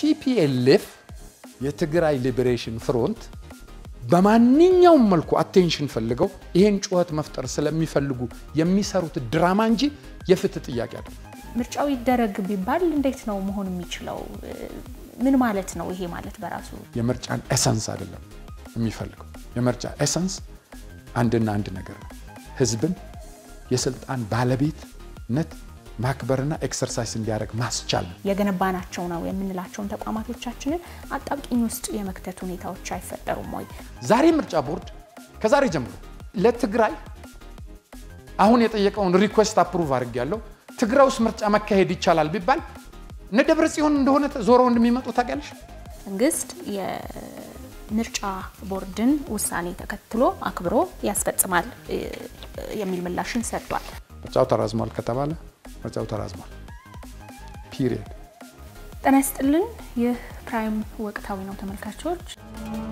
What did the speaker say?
ቲፒኤልኤፍ የትግራይ ሊበሬሽን ፍሮንት በማንኛውም መልኩ አቴንሽን ፈልገው ይሄን ጩኸት መፍጠር ስለሚፈልጉ የሚሰሩት ድራማ እንጂ የፍትህ ጥያቄ አይደለም። ምርጫው ይደረግ ቢባል እንዴት ነው መሆን የሚችለው? ምን ማለት ነው ይሄ ማለት በራሱ? የምርጫን ኤሰንስ አይደለም የሚፈልገው። የምርጫ ኤሰንስ አንድና አንድ ነገር ነው፣ ህዝብን የስልጣን ባለቤትነት ማክበርና ኤክሰርሳይዝ እንዲያደርግ ማስቻል ነው። የገነባናቸው ነው የምንላቸውን ተቋማቶቻችንን አጣብቂኝ ውስጥ የመክተት ሁኔታዎች አይፈጠሩም ወይ? ዛሬ ምርጫ ቦርድ ከዛሬ ጀምሮ ለትግራይ አሁን የጠየቀውን ሪኩዌስት አፕሩቭ አድርጌያለሁ። ትግራይ ውስጥ ምርጫ መካሄድ ይቻላል ቢባል እነ ደብረ ጽዮን እንደሆነ ዞረው እንደሚመጡ ታውቂያለሽ። መንግስት የምርጫ ቦርድን ውሳኔ ተከትሎ አክብሮ ያስፈጽማል የሚል ምላሽን ሰጥቷል። ምርጫው ተራዝሟል ከተባለ ምርጫው ተራዝሟል። ፒሪየድ። ጤና ይስጥልን። ይህ ፕራይም ወቅታዊ ነው ተመልካቾች።